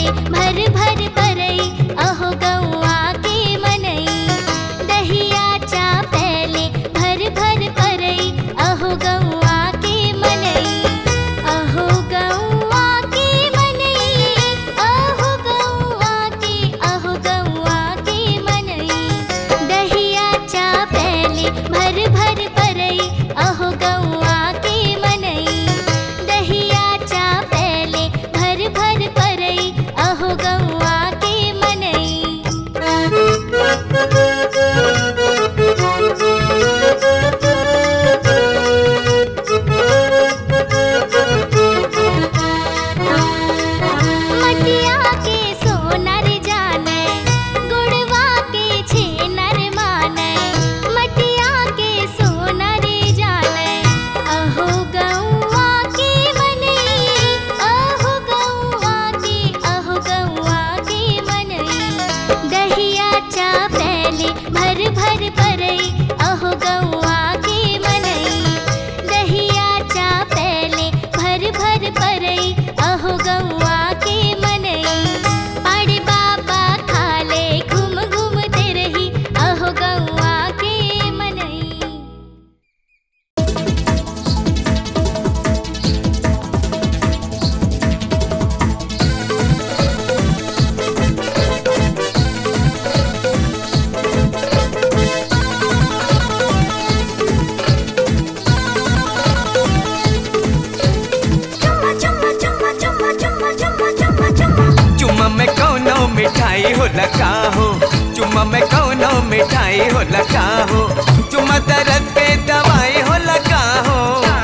पहले भर भर परई अहो गौआ के मनई दहिया चा पहले भर भर परई अहो गौआ के मनई अहो गौआ के मनई अहो गौआ के अहो गौआ के मनई दहिया चा पहले भर भर परई अहो गौआ के मनई दहिया चा पहले भर भर परई अहो गौआ के मनई मटिया के सोनर जाने गुड़वा के छेनर माने मटिया के सोनर जाने अहो गौआ के मनई अहो गौआ के अहो गौआ के मनई दहिया चा पहले भर भर परई अहो गौआ के मनई दहिया चा पहले भर भर परई अहो गौआ के मनई पाड़े बाबा खाले घूम घूमते रही अहो गौआ के मनई चुम्मा में कौनो मिठाई हो लगा हो चुम्मा में कौनो मिठाई हो लगा हो चुम्मा दर्द पे दवाई हो लगा हो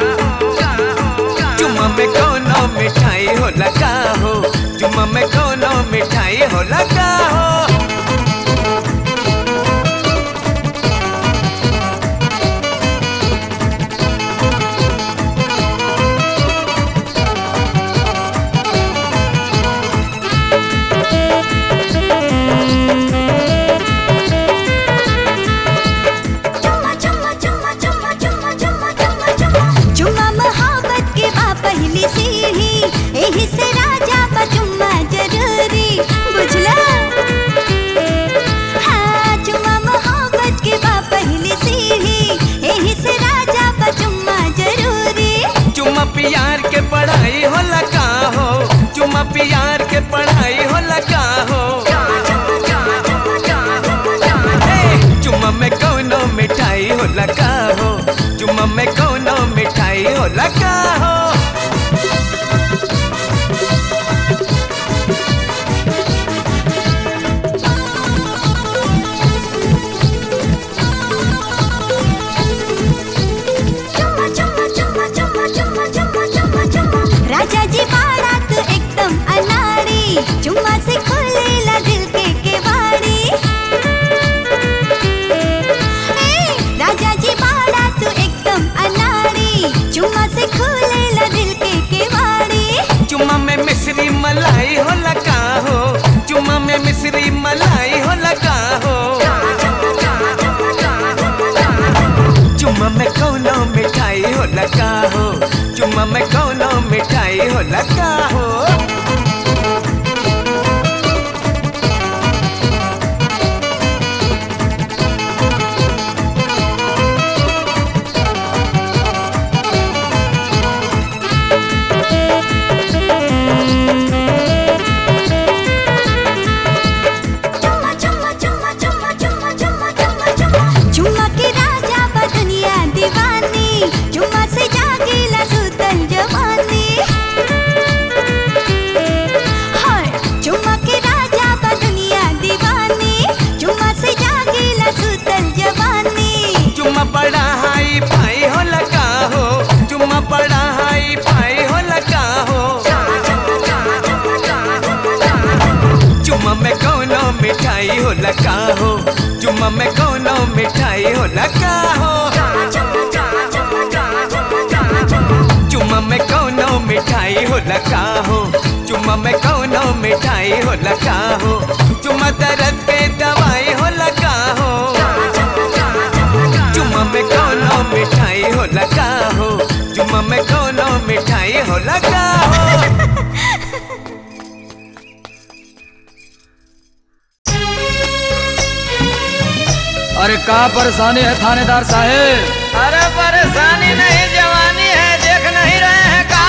चुम्मा में कौनो मिठाई हो लगा हो चुम्मा में कौनो मिठाई हो लगा हो चुम्मा मोहब्बत के बा पहली सीढ़ी एही से राजा बा चुम्मा जरूरी बुझला हाँ चुम्मा मोहब्बत के बा पहली सीढ़ी एही से राजा बा चुम्मा जरूरी चुम्मा प्यार के पढ़ाई हो लगा हो चुम्मा प्यार के पढ़ाई हो लगा हो ए, चुम्मा में कौनो मिठाई हो लगा हो चुम्मा में कौनो मिठाई हो लगा हो राजा जी बाड़ा तू एकदम अनाड़ी चुम्मा से खोलेला दिल के केवाड़ी ए, राजा जी बाड़ा तू एकदम अनाड़ी चुम्मा से खोलेला दिल के केवाड़ी चुम्मा में मिश्री मलाई हो लगा हो चुम्मा में मिश्री मलाई हो लगा हो चुम्मा में कौनो मिठाई हो लगा हो चुम्मा में कौनो मिठाई हो लगा हो चुम्मा के राजा बा दुनिया दीवानी चुम्मा से जागेला सुतल जवानी हाय चुम्मा के राजा बा दुनिया दीवानी चुम्मा से जागेला सुतल जवानी चुम्मा बड़ा हाई फाई हो लगा हो चुम्मा बड़ा हाई फाई हो लगा हो चुम्मा में कौनो मिठाई हो लगा हो चुम्मा में कौनो मिठाई हो लगा हो चुम्मा में कौनो मिठाई हो लगा हो चुम्मा में कौनो मिठाई हो लगा हो चुम्मा दर्द पे दवाई हो लगा हो चुम्मा में कौनो मिठाई हो लगा हो चुम्मा में कौनो मिठाई हो लगा हो अरे का परेशानी है थानेदार साहेब अरे परेशानी नहीं जवानी है देख नहीं रहे हैं का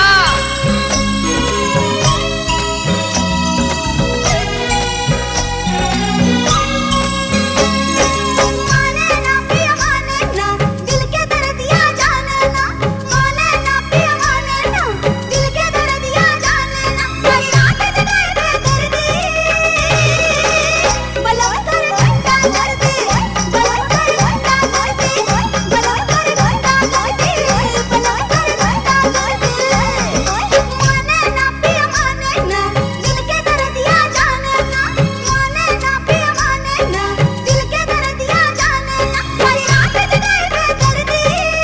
माने ना पिया माने ना दिल के दर्दिया जाने ना माने ना पिया माने ना दिल के दर्दिया जाने ना सारी रात जगाए दे दर्दी बलवा कर घंटा दर्दी बलवा कर घंटा दर्दी बलवा कर घंटा दर्दी बलवा कर घंटा दर्दी माने ना पिया माने ना दिल के दर्दिया जाने ना माने ना पिया माने ना दिल के दर्दिया जाने ना सारी रात जगाए दे दर्दी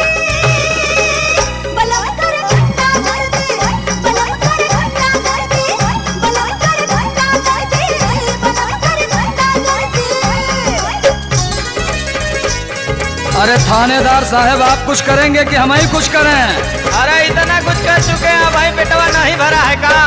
बलवा कर घंटा दर्दी बलवा कर घंटा दर्दी बलवा कर घंटा दर्दी बलवा कर घंटा दर्दी अरे थानेदार साहब आप कुछ करेंगे कि हम ही कुछ करें अरे इतना कुछ कर चुके हैं भाई पेटवा नहीं भरा है का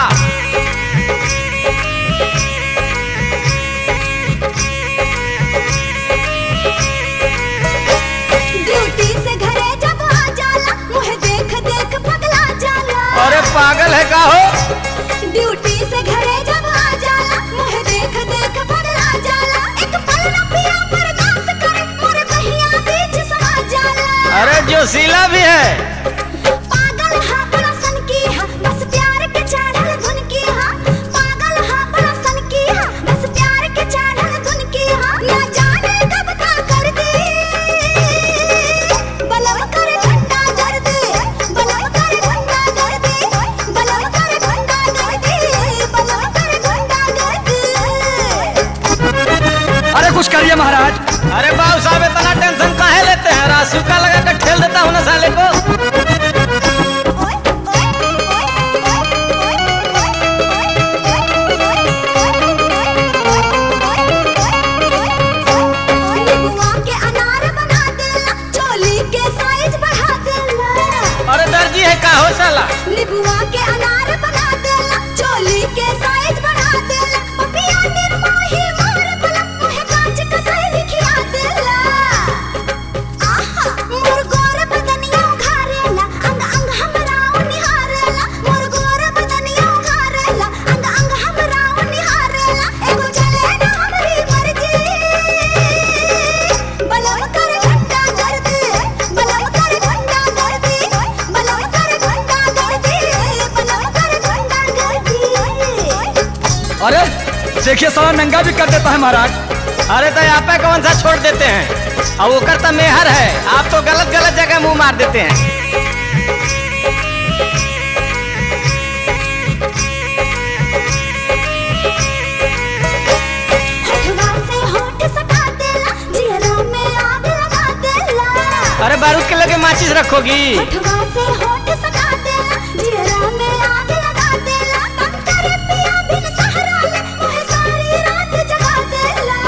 ड्यूटी से घरे जब आ जाला मुझे देख देख पगला जाला अरे पागल है का हो ड्यूटी से घरे जब आ जाला मुझे देख देख पगला जाला एक पल न पिया बर्दाश्त कर मोरे बहिया बीच समा जाला अरे जोशीला भी है पागल हा बड़ा सन की हा बस प्यार के चढ़ल धुन की हा पागल हा बड़ा सन की हा बस प्यार के चढ़ल धुन की हा ना जाने कब का कर दी बलव कर घंटा कर दे बलव कर घंटा कर दे बलव कर घंटा कर दे बलव कर घंटा कर दे अरे कुछ करिए महाराज अरे बाबू साहब इतना टेंशन काहे लेते हैं रासुका लगा कर ठेल देता हूँ ना साले को निबुआ के अनार बना देला चोली के साइज बढ़ा देला अरे दर्जी है का हो साला निबुआ के अनार बना देला चोली के साइज बढ़ा देला पपिया निर्मोही मार बला मुहे कांच का सही खिया देला आहा मोर गोर बदनिया उघारेला अंग अंग हमरा निहारेला मोर गोर बदनिया उघारेला अंग अंग हमरा निहारेला एगो चले ना हमरी मर्जी बलव कर घंटा कर दे बलव कर घंटा कर दे बलव कर घंटा कर दे बलव कर घंटा कर दे अरे देखिए साला नंगा भी कर देता है महाराज अरे तो यहाँ पे कौन सा छोड़ देते हैं और वो करता मेहर है आप तो गलत गलत जगह मुंह मार देते हैं होठवा से होठ सटा देला जिहरा में आग लगा देला अरे बारूद के लगे माचिस रखोगी होठवा से होठ सटा देला जिहरा में आग लगा देला तब करे पिया बिन सहारा ले मुहे सारी रात जगा देला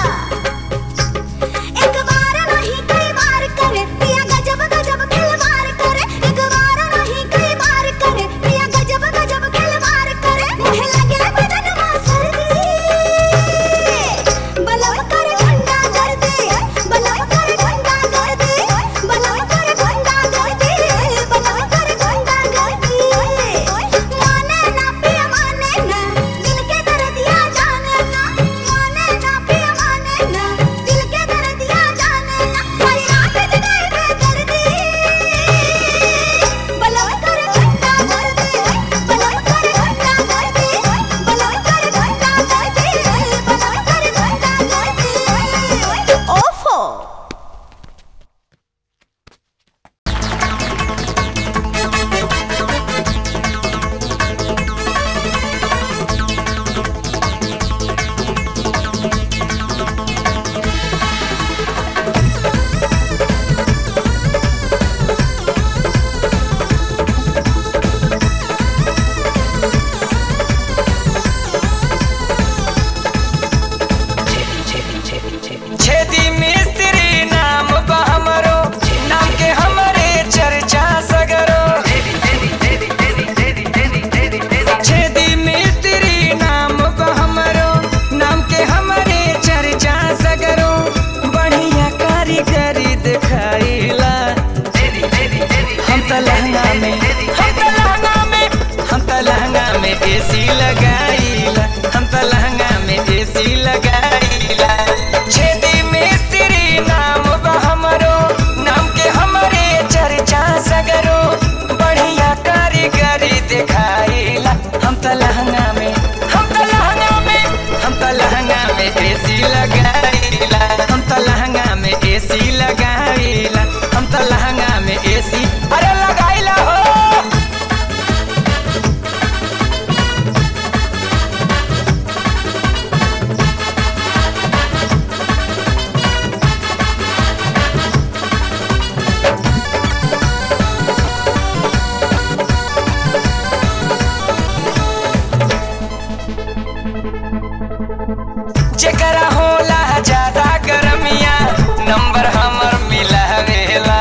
एक बार नहीं कई बार करे पिया गजब गजब खिलवाड़ करे एक बार नहीं कई बार करे पिया गजब गजब खिलवाड़ करे मुहे लगे बदन में सर्दी बलव कर घंटा कर दे बलव कर घंटा कर दे बलव कर घंटा कर दे बलव हम तो लहंगा में हम तो लहंगा में एसी लगाईला हम तो लहंगा में एसी लगाईला हम तो लहंगा में एसी अरे लगाईला हो जेकरा होला ज्यादा गरमिया नंबर हमर मिलावेला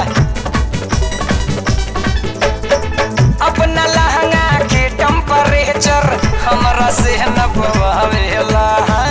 अपना लहंगा के टेम्परेचर हमरा से न बवावेला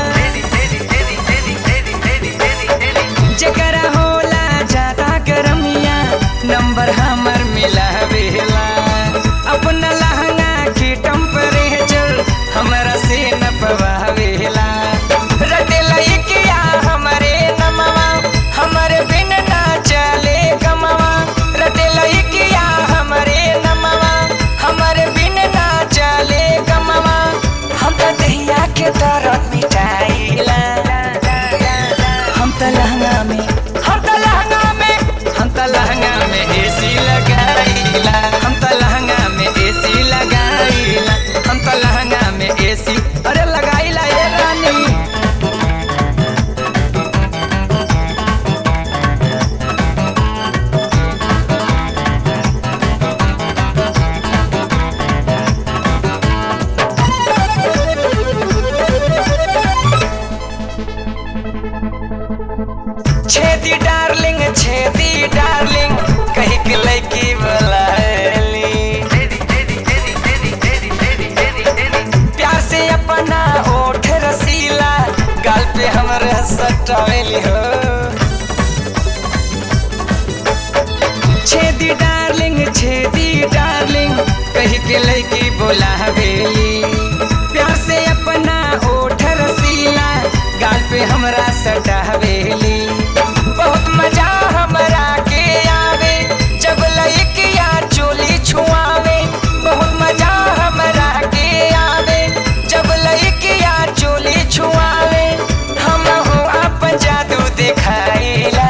जेकरा होला ज्यादा गरमिया नंबर हमर मिलावेला अपना लहंगा के टेम्परेचर हमरा से न पवावेला रटेला इकिया हमरे नमवा हमरे बिन ना चले गमवा रटेला इकिया हमरे नमवा हमरे बिन ना चले गमवा हम तो दहिया के तरफ मिटाइला हम तो लहंगा में हम तो लहंगा में हम तो लहंगा में एसी लगाईला हम तो लहंगा में एसी लगाईला हम तो लहंगा में एसी अरे लगाईला ये रानी छेदी डार्लिंग छेदी डार्लिंग कही के लड़की बुलाली प्यार से अपना ओठ रसीला गाल पे हमरे सटावेली हो छेदी डार्लिंग छेदी डार्लिंग कही के लड़की बुलावेली प्यार से अपना ओठ रसीला गाल पे हमरा सटावेली बहुत मजा हमरा के आवे जब लइकिया चोली छुआवे बहुत मजा हमरा के आवे जब लइकिया चोली छुआवे हम हो अपन जादू दिखाइला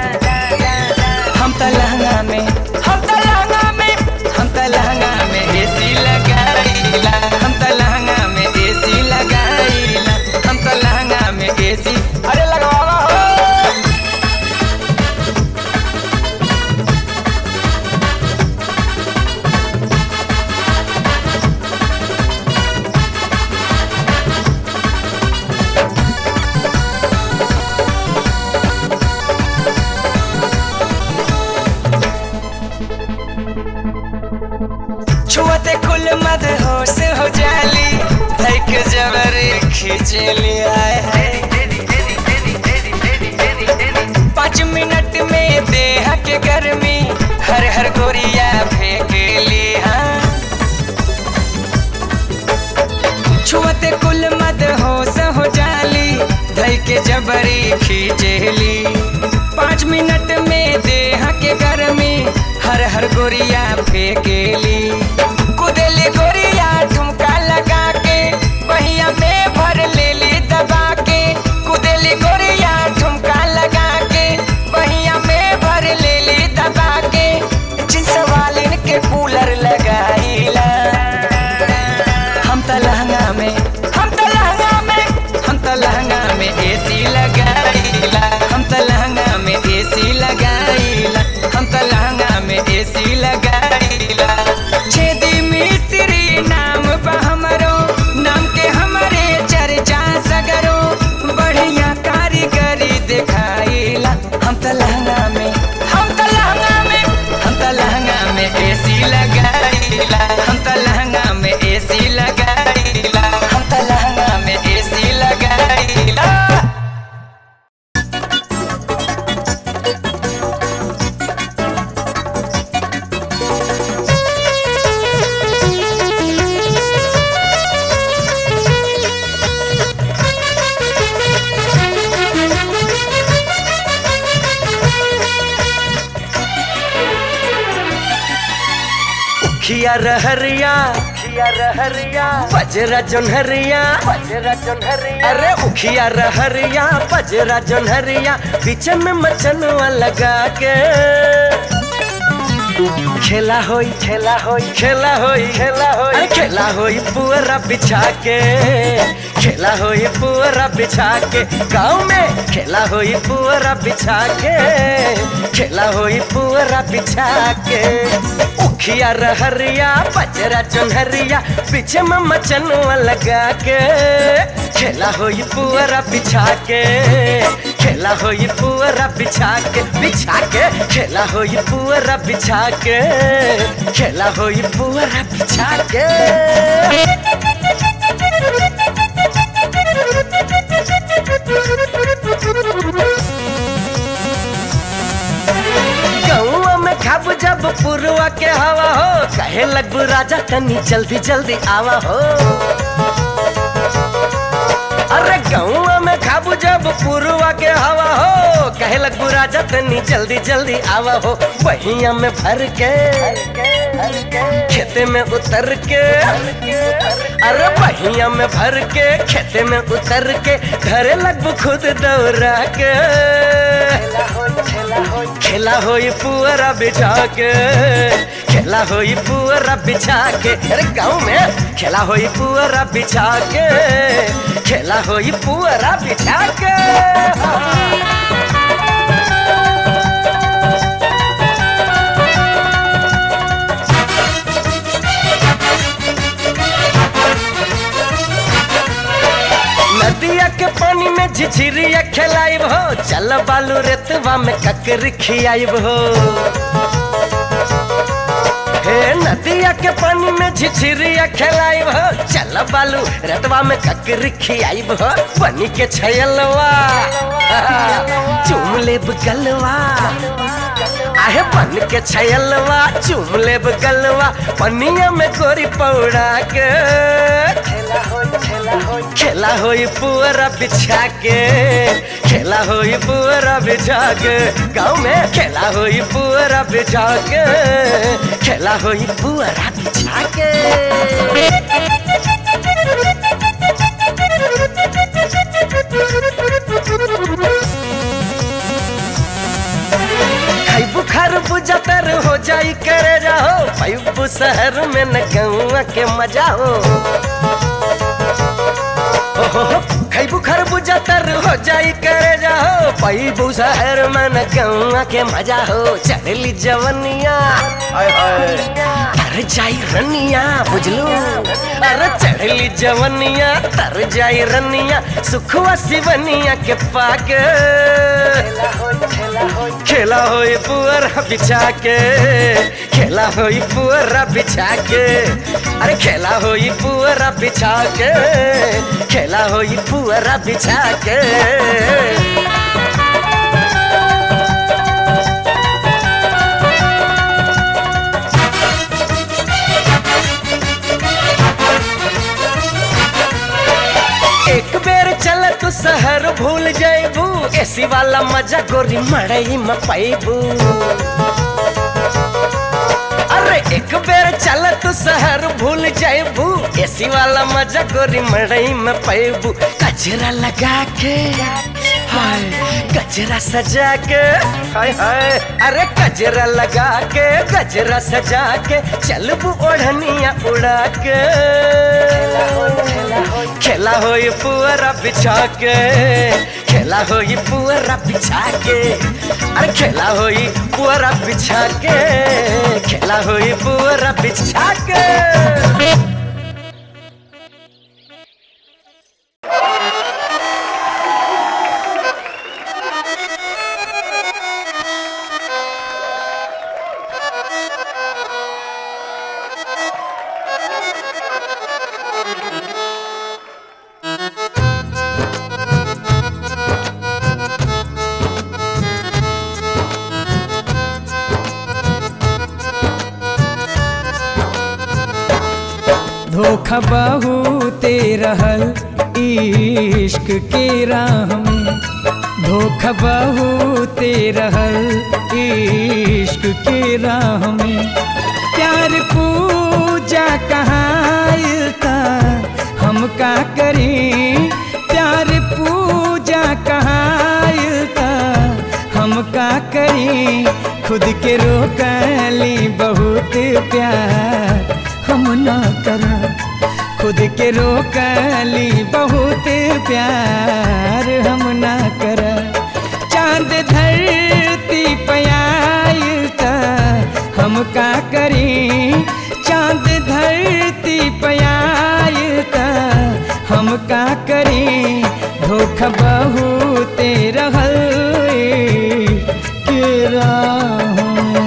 हम तो लहंगा में हम तो लहंगा में हम तो लहंगा में एसी लगाईला हम तो लहंगा में एसी लगाईला हम तो लहंगा में एसी अरे लगवावा हो छुअते कुल मद होश हो जाली धैक जबर खींच लिया है पाँच मिनट में देह के गर्मी हर हर गोरिया फेंक लिया छुअते कुल मद होश हो जाली धैके जबरी खींचली पाँच मिनट में देह के गर्मी हर हर गोरिया फेंकेली कुदेली गोरिया ठुमका लगा के बहिया में भर लेली दबा के कुदेली गोरिया ठुमका लगा के बहिया में भर लेली दबा के जिस वालिन के कूलर लगाईला हम तो लहंगा में हम तो लहंगा में हम तो लहंगा में एसी लगाईला हम तो लहंगा में एसी लगाईला हम तो लहंगा में एसी लगाईला छेदी मिस्त्री नाम बा हमरो नाम के हमारे चर्चा सगरो बढ़िया कारीगरी दिखाईला हम तो लहंगा में हम तो लहंगा में हम तो लहंगा में एसी लगाईला हम तो लहंगा में एसी लगाईला हम तो लहंगा में एसी लगाईला खिया रहरिया उखिया रहरिया बजरा जोनहरिया बजरा जोनहरिया अरे उखिया रहरिया बजरा जोनहरिया बीच में मचनवा लगा के खेला होई खेला होई खेला होई खेला होई अरे खेला होई पुअरा बिछा के खेला होई पुअरा बिछा के गाँव में खेला होई पुअरा बिछा के खेला होई पुअरा बिछा के उखिया रहरिया बजरा चुनहरिया पीछे में मचनुआ लगा के खेला होई पुअरा बिछा के खेला होई पुअरा बिछा के बिछा के खेला होई पुअरा बिछा के खेला होई पुअरा बिछा के गौआ में खाब जब पुरवा के हवा हो कहे लगबू राजा तनी जल्दी जल्दी आवा हो अरे गौआ में खाबू जब पुरवा के हवा हो कहे लगबू राजा तनी जल्दी जल्दी आवा हो बहिया में भर के खेते में उतर के अरे बहिया में भर के खेते में उतर के घरे लगबू खुद दौड़ा के खेला होई पुअरा बिछा के खेला होई पुअरा बिछा के अरे गाँव में खेला होई पुअरा बिछा के खेला होई पुअरा बिछा के नदिया के पानी में झिझिरिया खेलाइब हो चल बालू रेतवा में ककरी खियाइब हो हे नदिया के पानी में झिझिरिया खेलाइब हो चल बालू रेतवा में ककरी खियाइब हो बनी के छयलवा चूम लेब गलवा आहे बन के छयलवा चूम लेब गलवा पनिया में गोरी पौड़ा के खेला होई पुअरा बिछा के खेला होई पुअरा बिछा के गाँव में खेला होई पुअरा बिछा के खेला होई पुअरा बिछा के खाई बुखार बुझतर हो जाई करे जाओ पैबू शहर में न गौआ के मजा हो ओहो, खाई बुखार बुझतर हो जाई करे जाओ पैबू शहर में न गौआ के मजा हो चढ़ली जवनिया हाय हाय तर जाई रनिया बुझलू अरे चढ़ली जवनिया तर जाई रनिया सुखवा सिवनिया के पाके खेला होई पुअरा बिछा के खेला होई पुअरा बिछा के अरे खेला होई पुअरा बिछा के खेला होई पुअरा बिछा के एक बेर चल तू शहर भूल जाइबू एसी वाला मजा गोरी मड़ई में पाइबू अरे एक बेर चल तू शहर भूल जाइबू एसी वाला मजा गोरी मड़ई में पाइबू कचरा लगा के हाय गजरा सजा के हाय हाय अरे गजरा लगा के गजरा सजा के चलबू ओढ़निया उड़ा के खेला होई पुअरा बिछा के खेला होई पुअरा बिछा के अरे खेला होई पुअरा बिछा के खेला होई पुअरा बिछा के धोखा बहुते रहल इश्क के राह में धोखा बहुते रहल इश्क के राह में प्यार पूजा कहाँ हम का करी प्यार पूजा कहायता हम का करी खुद के रोकली बहुत प्यार हम ना कर खुद के रोकली बहुत प्यार हम ना कर चांद धरती पयायता हम का करी चांद धरती पयायता हम का करी धोखा बहुत रहल के राहों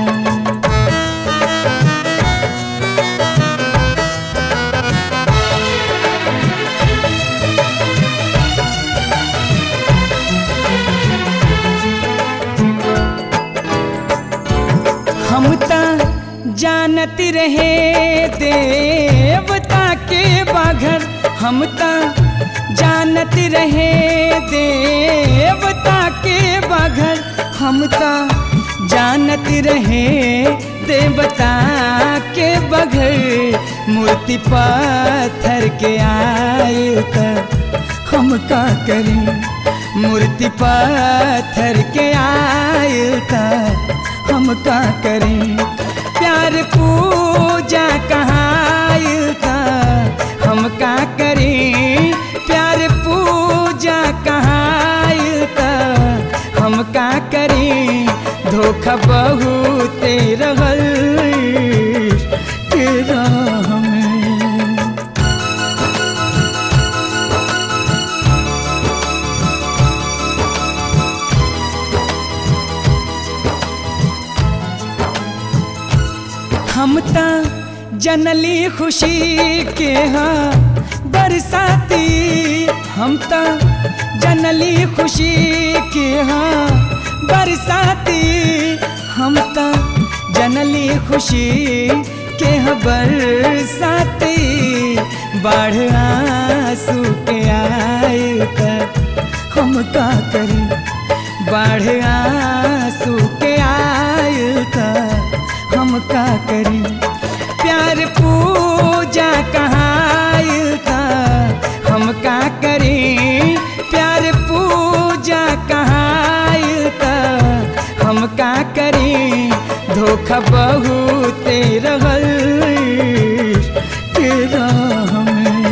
हम ता जानत रहे देवता के बाघर हम ता जानत रहे देवता के बाघर हम ता जानत रहे देवता के बघर मूर्ति पत्थर के आयल त हम का करें मूर्ति पत्थर के आयल त हम का करें प्यार पूजा कहाँ था हम का करें प्यार पूजा कहाँ था हम का करें धोखा बहुत रहल के राह में हम ता जनली खुशी के हाँ बरसाती हम ता जनली खुशी के हाँ बरसाती हम ता जनली खुशी के हाँ बरसाती बाढ़ आंसू के आए त हम का करें बाढ़ आंसू के आए त हम का करी प्यार पूजा कहाँ था हम का करी प्यार पूजा कहाँ था हम का करी धोखा बहुत रहल के राह में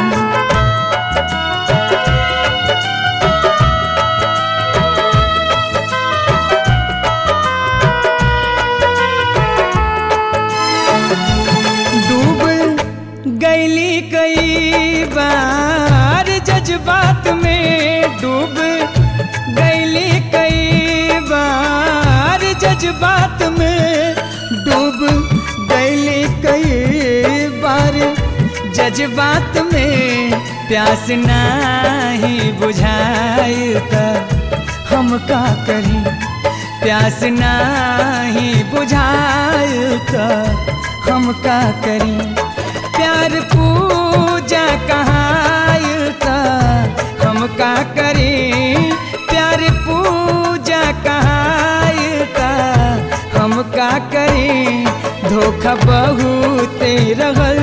डूब गैली कई बार जज्बात में डूब गैली कई बार जज्बात में डूब गैली कई बार जज्बात में प्यास नाही बुझाई त हम का करी प्यास नाही बुझाई त हम का करी प्यार पूजा कहाँ था हम का करी प्यार पूजा कहाँ था हम का करी धोखा बहुत रहल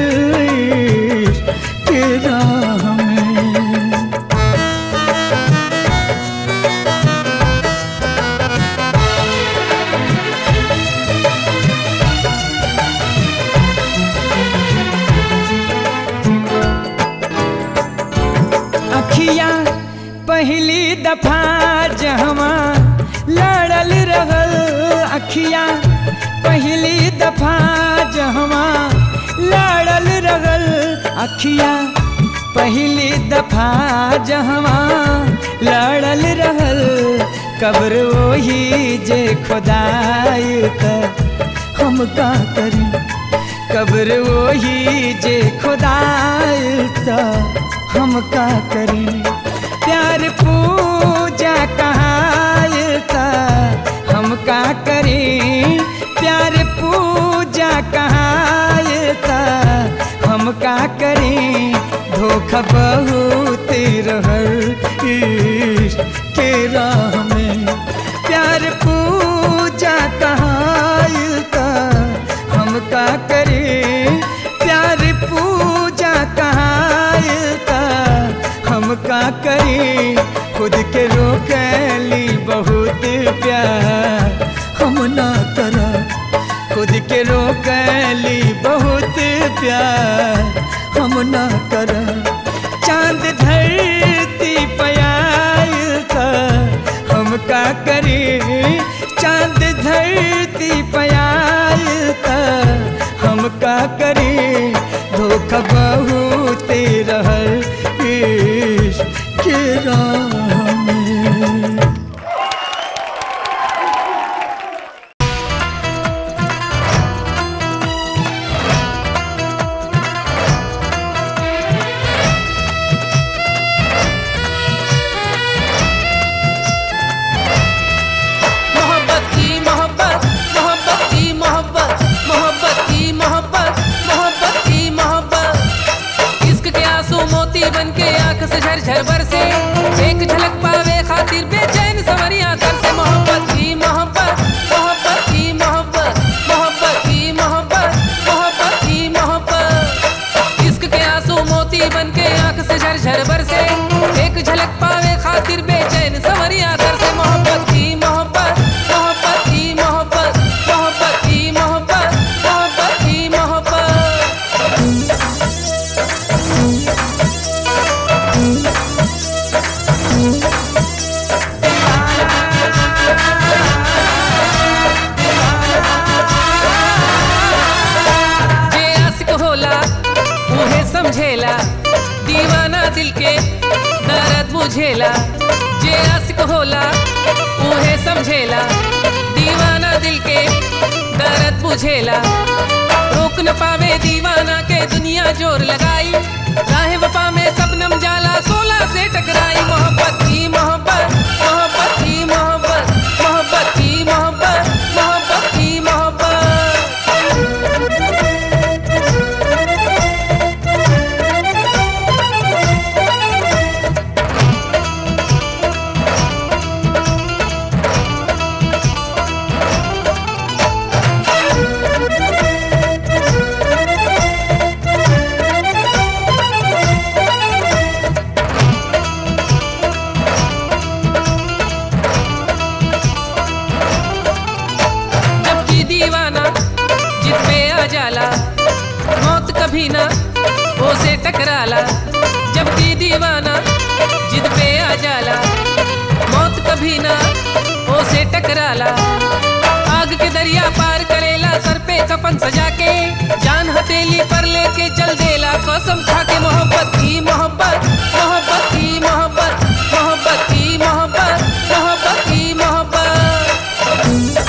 के राह में अखिया पहली दफा जहवा लड़ल रहल अखिया पहली दफा जहवा लड़ल रहल अखिया पहली दफा जहवा लड़ल रहल कब्र वही जे खुदाई त हम का करी कब्र वही जे खुदाई त हम का करी प्यार पूजा कहाँ था हम का करी प्यार पूजा कहाँ था हम का करी धोखा बहुत रहल इश्क के राह में प्यार पूजा कहाँ था हम का करी प्यार पूजा कहाँ था का करी खुद के रोकली बहुत प्यार हम ना करा खुद के रोकली बहुत प्यार हम ना करा चांद धरती पयाल था हम का करी चांद धरती पयाल था हम का करी धोखा बहुत रहल इश्क के राह में मोहब्बत की मोहब्बत मोहब्बत की मोहब्बत मोहब्बत की मोहब्बत मोहब्बत की मोहब्बत इश्क के आंसू मोती बन के आंख से झरझर बरसे एक झलक पावे खातिर बेचैन सवरिया कर से मोहब्बत की मोहब्बत मोहब्बत की मोहब्बत मोहब्बत की मोहब्बत मोहब्बत की मोहब्बत इश्क के आंसू मोती बन के आंख से झरझर बरसे एक झलक पावे खातिर बेचैन सवरिया कर से मोहब्बत की मोहब्बत मोहब्बत की मोहब्बत मोहब्बत की मोहब्बत मोहब्बत की मोहब्बत जे आशिक होला उहे समझेला दीवाना दिल के दर्द बुझेला जे आशिक होला उहे समझेला दीवाना दिल के दर्द बुझेला रोक न पावे दीवाना के दुनिया जोर लगाई राह वफा में सबनम जाला सोला से टकराई मोहब्बत की मोहब्बत मोहब्बत की मोहब्बत मोहब्बत की मोहब्बत मोहब्बत की मोहब्बत जबकि दीवाना जिद पे आ जाला मौत कभी ना उसे टकराला जबकि दीवाना जिद पे आ जाला मौत कभी ना उसे टकराला आग के दरिया पार करेला सर पे कफन सजा के जान हथेली पर लेके चल देला कसम खा के मोहब्बत की मोहब्बत मोहब्बत की मोहब्बत मोहब्बत की मोहब्बत मोहब्बत की मोहब्बत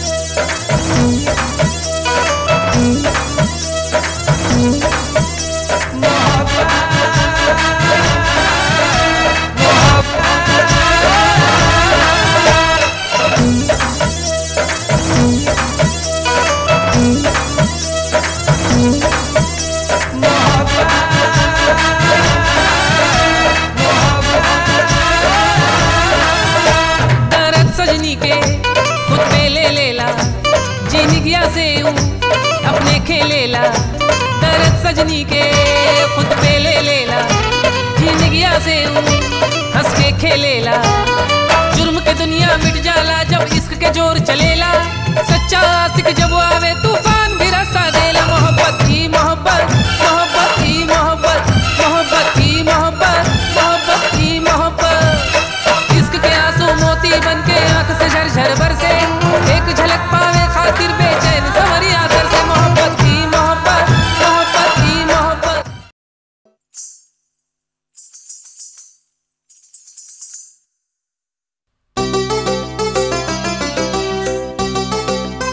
दर्द सजनी के खुद पे ले लेला जिंदगिया से यूं अपने खेलेला दर्द सजनी के खुद पे ले लेला जिंदगिया से यूं हंस के खेलेला जुर्म के दुनिया मिट जाला जब इश्क के जोर चलेला सच्चा आशिक जब आवे तूफान भी रास्ता देला मोहब्बत की मोहब्बत मोहब्बत की मोहब्बत मोहब्बत की मोहब्बत मोहब्बत की मोहब्बत इश्क के आंसू मोती बन के आंख से झरझर बरसे एक झलक पावे खातिर बेचैन सवरिया कर से मोहब्बत की मोहब्बत मोहब्बत की मोहब्बत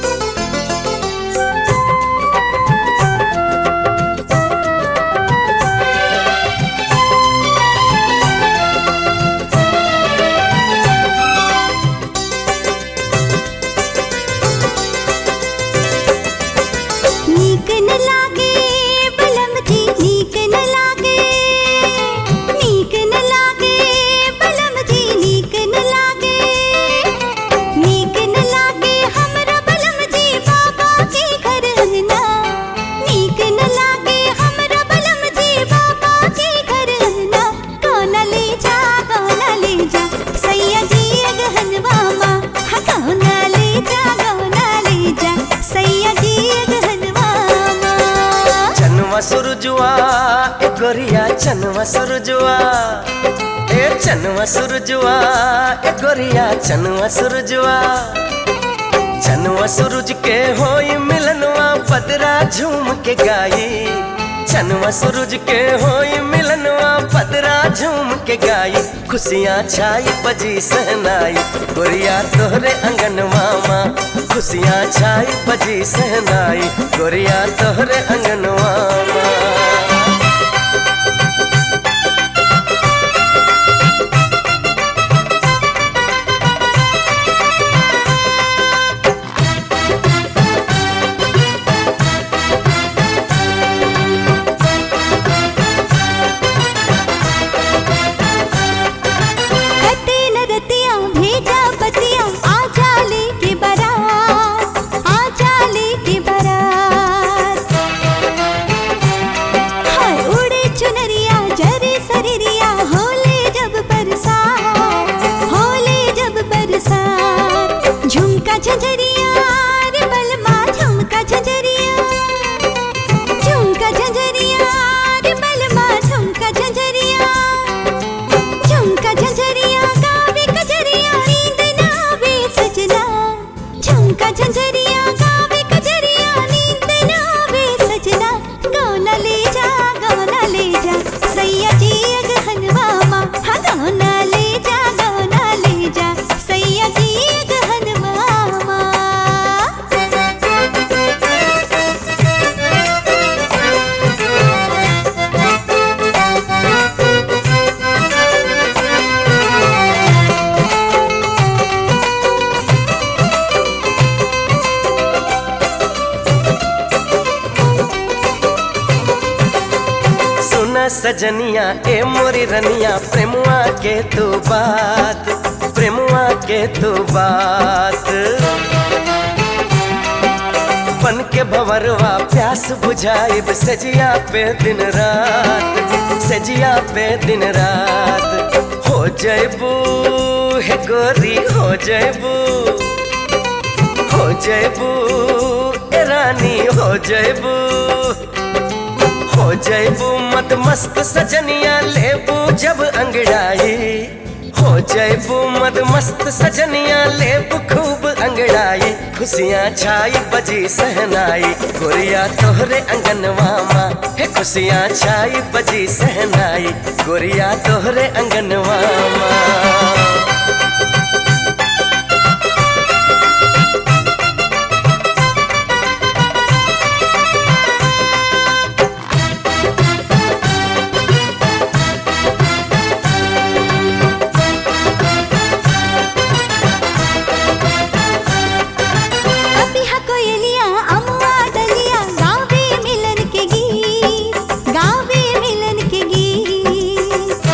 रे सुरजुआ ए गोरिया चनवा सुरजुआ ए चनवा सुरजुआ ए गोरिया चनवा सुरजुआ चनवा सूरज के होई मिलनवा पदरा झूम के गाई चनवा सूरज के होई मिलनवा पदरा झूम के गाई खुशियाँ छाई बजी सहनाई गोरिया तोहरे अंगनवा माँ खुशियाँ छाई बजी सहनाई गोरिया तोहरे अंगनवा माँ कते न रतिया भेजा पतिया आ जाले के बारात आ जाले के बारात हाय उड़े चुनरिया जरे सरिरिया होले जब बरसात होले जब बरसात झुमका झंझरिया रे बलमा झुमका झंझरिया झुमका झंझरिया रे बलमा झुमका झंझरिया झुमका झंझरिया गावे कजरिया नींद ना आवे सजना झुमका झंझरिया गावे कजरिया नींद ना आवे सजना गौना ले जा गौना ले जा सैया जी अगहनवा माँ हाँ गौना ले जा गौना ले जा सैया जी अगहनवा माँ सुना सजनिया ए मोरी रनिया प्रेमुआ के तू बात प्रेमुआ के तू बात बन के भवरवा प्यास बुझाइब सजिया पे दिन रात सजिया पे दिन रात हो जयबू हे गोरी हो जयबू हो जयबू ए रानी हो जयबू हो जयबू मत मस्त सजनिया लेबू जब अंगड़ाई हो जयबू मत मस्त सजनिया लेबू खूब अंगड़ाई खुशियाँ छाई बजी सहनाई गोरिया तोहरे अंगनवा माँ हे खुशियाँ छाई बजी सहनाई गोरिया तोहरे अंगनवा माँ अपिहा कोयलिया अमुआ डलिया गावे मिलन के गीत गावे मिलन के गीत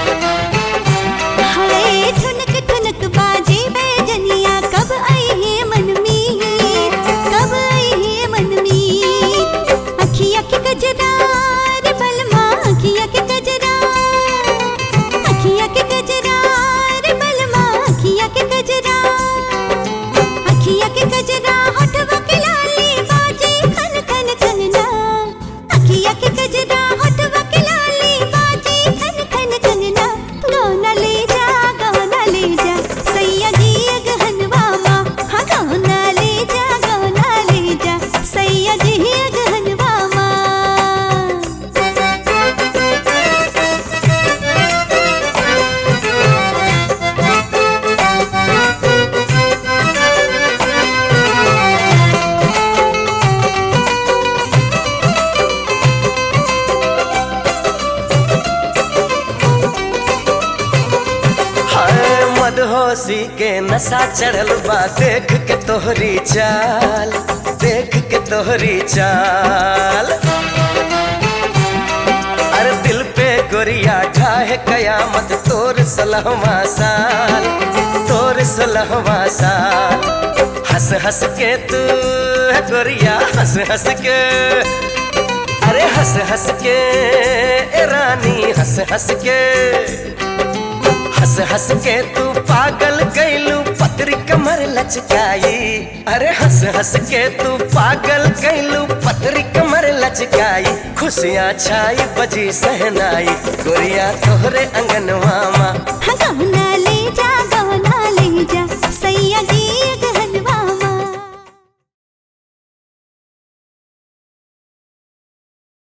हाय ठुनक ठुनक बाजे बैजनिया कब आई है मन मीत कब आई है मन मीत अखिया के गजरा रे बलमा अखिया के गजरा अखिया के गजरा रे बलमा अखिया के गजरा अखिया के गजरा होठवा के लाली बाजे खन खन खनना अखिया के गजरा होठवा के लाली बाजे खन खन खनना गौना ले जा गौना ले जा सैया जी अगहनवा माँ हाँ गौना ले जा गौना ले जा सैया जी अगहनवा माँ हाय मदहोशी के नशा चढ़ल बा देख के तोहरी चाल देख के तोहरी चाल अरे दिल पे गोरिया ढाहे कयामत तोर सलहवा साल तोर सलहवा साल हंस हंस के तू है गोरिया हंस हंस के अरे हंस हंस के ए रानी हंस हंस के हंस हंस के तू पागल कैलू पतरी कमर लचकाई अरे हंस हंस के तू पागल कैलू पतरी कमर लचकाई खुशियाँ छाई बजी सहनाई गोरिया तोहरे अंगनवा माँ हाँ गौना ले